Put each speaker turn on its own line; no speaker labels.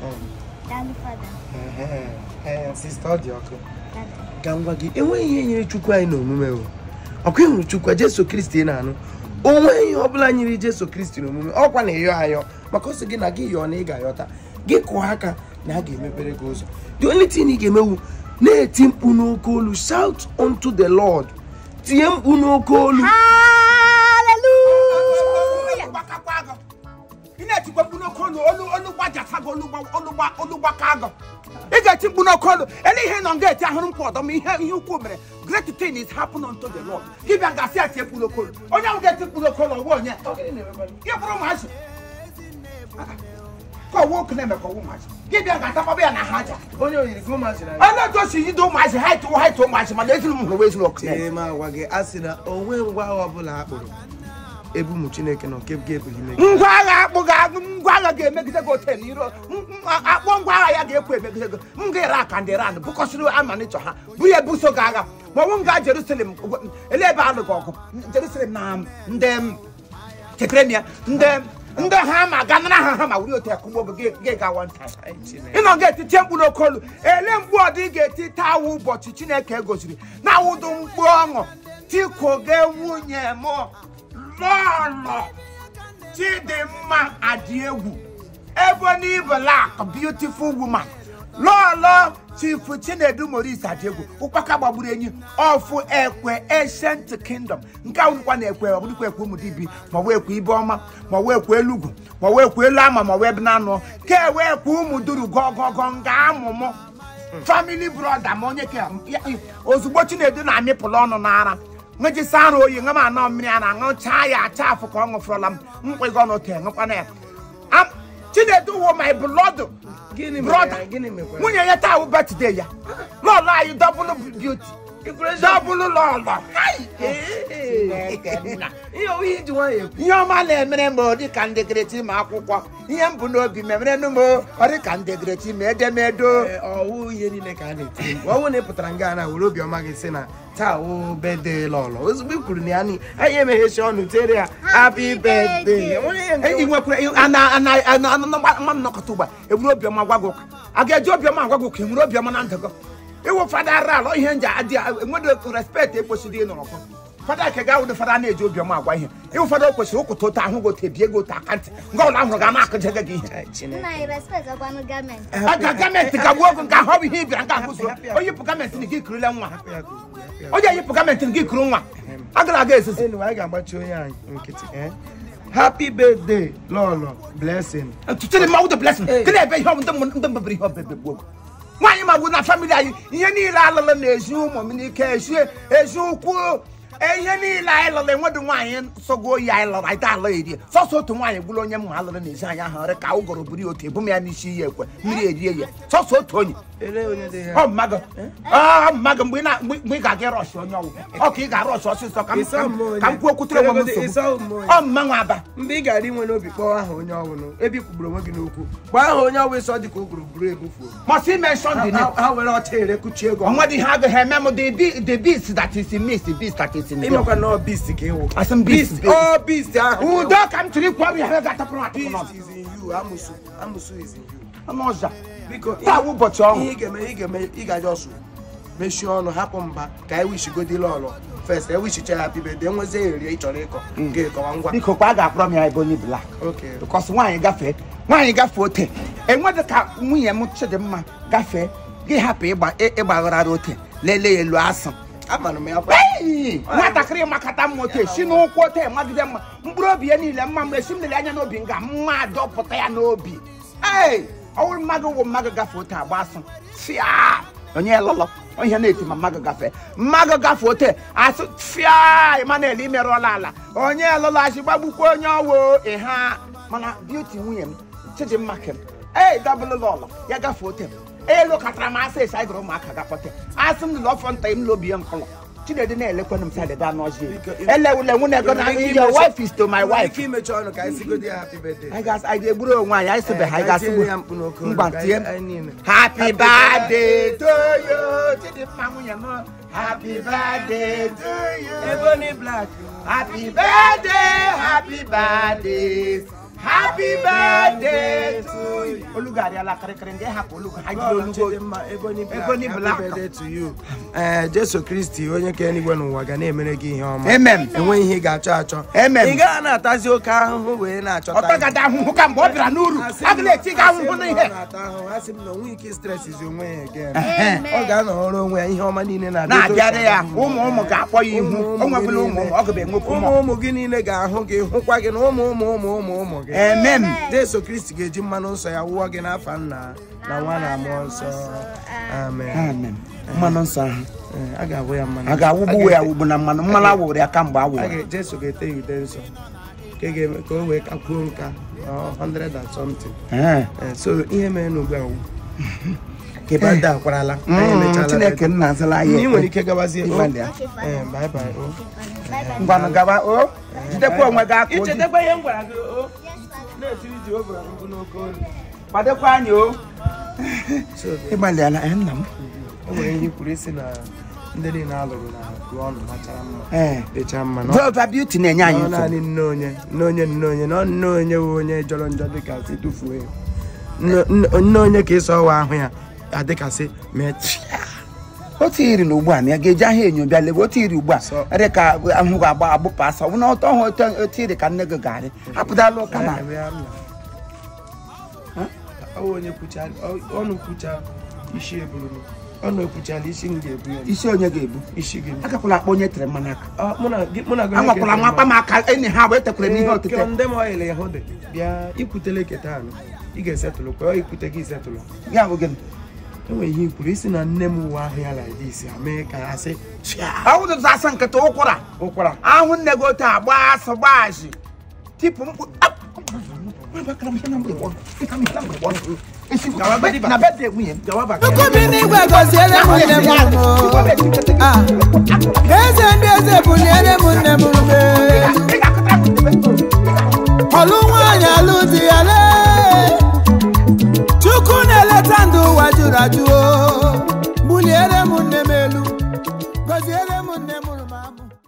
Daalụ fada.
Ehe, ehe, sista ọ dị ọkụ
Dada.
ka m gwa gị enweghị ihe nyere chukwu anyị n'omume o ọkwa ịhụrụ chukwu jesu kristi ị na-anụ o nweghị ihe ọbụla nyere jesu kristi n'omume ọkwa na ịyọ ayọ maka ọ sị gị na gị yọọ na ị ga-ayọta gị kụọ aka na a ga-emepere gị ụzọ the only thing ị ga-emewu na-eti mkpu n'oke olu shout unto the lord tinye mkpu n'oke olu
Hallelujah.
gbakakwa agụ ị na-etikwa mkpu n'oke olu olu olu gbajasago olu gba- olu gba- olu gbaka agụ ị ga-eti mkpu n'oke olu ele ihe nọ nga eti ahụrụ mkpu ọdọ ma ihe ihe ukwu mere great thing is happen unto the lord dibịa ga-asị eti mkpu n'oke olu onye ahụ ga-eti mkpu n'oke olu ọwụ onye gị bụrụ ụmụazị ka ọwụ oku na-eme ka ọwụ ụmụazị dibịa ga-atakwaba ya na ha aja
onye oyiri gị ụmụazị na
onye edosi yido ụmụazị ha etu ha etu ụmụazị mana ezinu m hụrụ ezinu ọkụ
tie m agwa gị a sị na onwe ngwa agha ọbụla a kpụrụ ebu ụmụ chineke nọ nke ga-ebughị megide
ngwa agha akpụ ga ngwa agha ga-emegide gị ote n'iro akpọ ngwa agha ya ga-ekwu emegide gị m ga ere aka ndị iran bụkọsịrị amanịchọ ha bụ ya ebuso gị agha ma ọnwụ nga jerusalem ele ebe alụ gị ọgụ jerusalem na ndị chekere m ya ndị ndị ha ma ga nara ha ha ma wuri otu ya kụgbo gị gị ga one time
Anyị Chineke.
ịnọ ga-etiti mkpu n'oke olu ele mkpu ọ dị ga-eti taa awụ ụbọchị chineke gosiri na awụdụ mkpu ọṅụ tikoge nwunye m lọlọ chidimma adị egwu ebony black beautiful woman lọlọ chifu chinedu moris adị egwu ụkpaka gbagburu enyi ọfụ ekwe ancient kingdom nke a wụrụkwa na ekwe ọbụrụkwa ekwe ụmụ dibi ma ọ wee ekwe ibe ọma ma ọ wee ekwe elugwu ma ọ wee ekwe elu ama ma ọ wee ebe na anụ ka e wee ekwe ụmụ duru gọgọgọ nga amụmụ family brother ma onye ka ya- ozugbo chinedu na-amịpụla ọnụ n'ara nwejisi arụ oyi ṅa m anọ mmiri a na-aṅụchaa ya acha afụ ka ọ ṅụfụrụla m mkpịgọ n'otu ṅụkwana ya Am- chinedu wo my blood
Gịnị mere
brother
ya? Gịnị mekwara?
nwunye ya taa wụ birthday ya lọlọ anyị double beauty double lọlọ
ihe owu iji nwayọ ekwu
ihe ọma na-emere m ọ dị ka ndegreti ma akwụkwọ ihe m bụ n'obi memere m ọ dị ka ndegreti ma edemedo
Ee, ọwụ ihe niile ka a na-eti mkpu ọwụ na ị pụtara nga na were obiọma gị sị na taa wụ bede lọlọ ozugbo i kwuru na ya ni anyị emeghechi ọnụ tere ya happy birthday Enwere ihe nke-
ị nwekwara ana ana ana ana nwa m nọkọta ụgba eburu obiọma gwa gị ụka a ga-eji obiọma agwa gị ụka enwere obiọma na ndụ gị ịwụ fada ara alọ ihe nji adị enwedo respekt ekwesịrị ịnọ ọkụ fada ke ga wụdo fada na-eji obiọma agwa ihe ịwụ fada o kwesịrị ụkwụta otu ahụ gị otu ebie gị otu aka ntị nke ọbụla ahụrụ ga na-akụjege gị ihe
Ai, Chineke.
Nna anyị respect ọkwanụ gọọmenti.
aga gọọmenti gagbuo ogo nke ahụ ọ bụ ihe ịbịara nke ahụ zuo onye yipụ gọọmenti na gị kurule nwa
Hapụ ya ka o kwuo, hapụ ya.
onye yipụ gọọmenti na gị kuru nwa agara aga ezuzu
Anyway, anyị ga-agbachi onye anyị nkịtị eh? happy birthday lọlọ blessing
tụtụrụ mmanwụ the blessing
Hey.
gịnị ebe ihe ọ bụ ndị mmụ- ndị mbebiri ihe ọbebe gboo nwaanyị ma bụ na famili anyị ihe niile alụlụ na-ezi ụmụ m n'ike ezi ezi ukwu e, ihe niile anyị lụrụ enweghị nwaanyị sọgo oyi anyị lụrụ anyị alụ eri sọsọ otu nwaanyị gburu onye mma alụrụ n'ezi anyị ahụ rị ka ụgọrọ buru ya otu ebu m ya n'isi iyi ekwe mmiri erie ya sọsọ otu onye
ele onye dị
ọ
ya
mmago ọ mmago mgbe ị na- mgbe mgbe ị ga-aga rọshị onye ọwụ ọ ka ị ga-arọshị ọsịsọ ka m-
Ịsa
ka m-
mmụọ onye.
ka m kwuo okwutere onwe m
Ịsa
nsogbu
mmụọ onye.
ọ mmanwụ aba
mgbe ị gara inwe n'obi kpọọ aha onye ọbụla ebe i kwugburu onwe gị n'okwu kpọọ aha onye ọbụla ịsọ dị ka o gwuru buru ebufuo
must mention the name
ha ha were ọcha ere kuchie ego
ọnwa dị ihe agaghị eme m the be- the beast that is in me is the beast that is in me
ịmakwa na ọ beast ka ịwụ
Asị m beast,
Beast,
beast.
ọ beast ahụ
udo ka m tiri kwuo ya ga-atapụrụ atapụ
beast
n'ọnụ
is in you amusu amusu is in you
ọnụ ọzọ
biko
taa wụ ụbọchị ọhụụ
ihe ị ga-eme ị ga-eme ị ga-aja ọsụ mechie ọnụ hapụ mba ka anyị wishigodila ọlọ fest ewishicha happy birthday enwezie eri ị chọrọ ịkọ nke ịkọwa ngwa
biko kwa a ga-akpọrọ m ya ebonyi black
oke
because nwaanyị gafee nwaanyị gafee ote enwedị ka nwunye m chidimma gafee gị hapụ ịgba ịgbaghara ote lelee ya elu asụ
amara m ya kwa
Ei! nwatakịrị makata mma ote si n'ụkwụ ote magide mma mkpụrụ obi ya niile mma mgbe esi m lere anya n'obi nga mma dọpụta ya n'obi ee ọwụrụ mmadụ wụ mmadụ gafee ote agba asụ fịa onye lọlọ ihe na-eti ma mmadụ gafee mmadụ gafee ote asụ fịa Emmanuel imerụọla ala onye lọlọ asị gbagbukwa onye ọwụ ịha mana beauty nwunye m chidimma kem ee dabụlụ lọlọ ya gafee ote m elu katara m asị esi anyị gụrụ ụmụaka gakpọte asị m lụlọ ọfọ nta m lobi ya nkọlọ chinedu na-elekwanụ m sadị ga n'ọjị elewule nwunye go na your wife is to my
Ị nwere
wife
ike imechi ọnụ ka anyị sigodi ya happy birthday
anyị ga- anyị ga-egburu onwe anyị anyị sịbe ha anyị
Eh, ka anyị
ga-asịgbu
tie ya mkpu n'oke olu,
mgba
ka
tie
anyị- anyị niile.
happy birthday to you chidimma nwunye m happy birthday to you
Ebony Black
happy birthday happy birthday happy birthday to you olugo arịala kịrịkịrị ndị hapụ olugo ha jiri olugo
Chidimma, Ebony Black,
Ebony
happy
Black.
birthday to you. Ee, Jesu Kristi onye ka eluigwe n'ụwa ga na-emere gị ihe ọma
Amen.
enweghị ihe ị ga-achọ achọ
Amen.
ị gaghị na-atazi oke ahụhụ wee na-achọta
ọtọ gada ahụhụ ka mgbe ọ bịara n'uru a ga na-eti gị ahụhụ n'ihe
asị m na onwe ike stresizi onwe ya again.
Ehe.
ọ ga-anọrọ onwe ya ihe ọma niile na
na-abịara ya ụmụ ụmụ ga-akpọ ya ihu o nwebụla ụmụ ụmụ ọ gaba enwekwu
ụmụ
ụmụ
ụmụ gị niile ga-ahụ gị hụkwa gị na ụmụ ụmụ ụmụ ụmụ ụmụ gị
amen
Jesu Kristi ga-eji mmanụ nsọ ya wụọ gị n'afa nna na nwa na mmụọ nsọ amen
amen mmanụ nsọ ahụ
Ee, a ga-awụ ya mmanụ
a ga-awụgbu ya awụgbu na mmanụ mmanụ awụrụ ya kamgbe
a
awụrụ
ga Jesu ga-ete ya ude nsọ ka ga-eme ka o wee kakwuo nka ọ, 100 and something
Ee.
Ee, so ihe mere n'ugbu a wụ kebada akwarala anyị
Mm,
emechaala
chineke nna azala ya
ị nwere ike gabazie o.
Ịgbalị ya.
Okay, fine.
Ee, bye bye o.
Bye bye.
ngwanụ gaba o jidekwa onwe gị aka oji
ichetakwa ihe m gwara gị o
Yes, Father.
na-etiri Jehova mkpu n'oke olu
kwadekwa anyị o
So,
ịgbalịala ee, nna m
o nwere ihe kwuru isi na ndị niile alụrụ na gụọ ọnụ machara mma
ee
dịcha mma na
Velva beauty na-enye anyị
ọ
nsogbu
naanị nne onye nne onye nne onye na ọ nne onye wụ onye jọrọ njọ dịkasị tufuo ya Nne- nne nne onye ka ịsọ ọwa ahụ ya adịkasị metria
otu iri na ugbu a na ya ga-eji ahịa enyo bịa lebe otu iri ugbu a
So-
dị ka ahụ ga-agba agbụpụ asa ọ bụ na ọtọ ọhụ otu- otu iri ka nne gị ga-arị apụtala ụka na
ọwụ onye kwucha ọ- ọnụ kwucha isi eburu ọnụ ekwuchala isi m ga-ebu ya
isi onye ga-ebu
isi gị
agakwala akpọ onye tere mmanụ aka
Ọ, mụ na gị- mụ na gị onye
anwakwala
ga-ebu
nwa akpa m aka enyi ha wee tekwere m ihe otite
ndị m ọyịla ya hụ dị bịa ikwutele keta anụ ị ga-esetụlụ kwa ọ ikwute gị isetụlụ
ya bụ gịnị
enwere ihe ikwuru isi na nne m uwe ahụ ya like this ya mee ka ya sị chia
awụdụtụ asa nkịta ụkwara
ụkwara
ahụ nne gị otu a gbaa asọ gbaa azị tipụ mkpu ap! Agbakara m ihe na mgbede gbọrọ. Ịka m ihe na mgbede gbọrọ. Esi m
Gawa bedi
na bedị nwunye m.
gawa baka
Chukwu bi n'igwe gọziere m nne m ụmụ. Ah, Eze ndị eze buliere m nne m ume. Ọlụ nwaanyị alụ di ya lee. Chukwu na-eleta ndụ ụwa jụrụ ajụ o. Buliere m nne m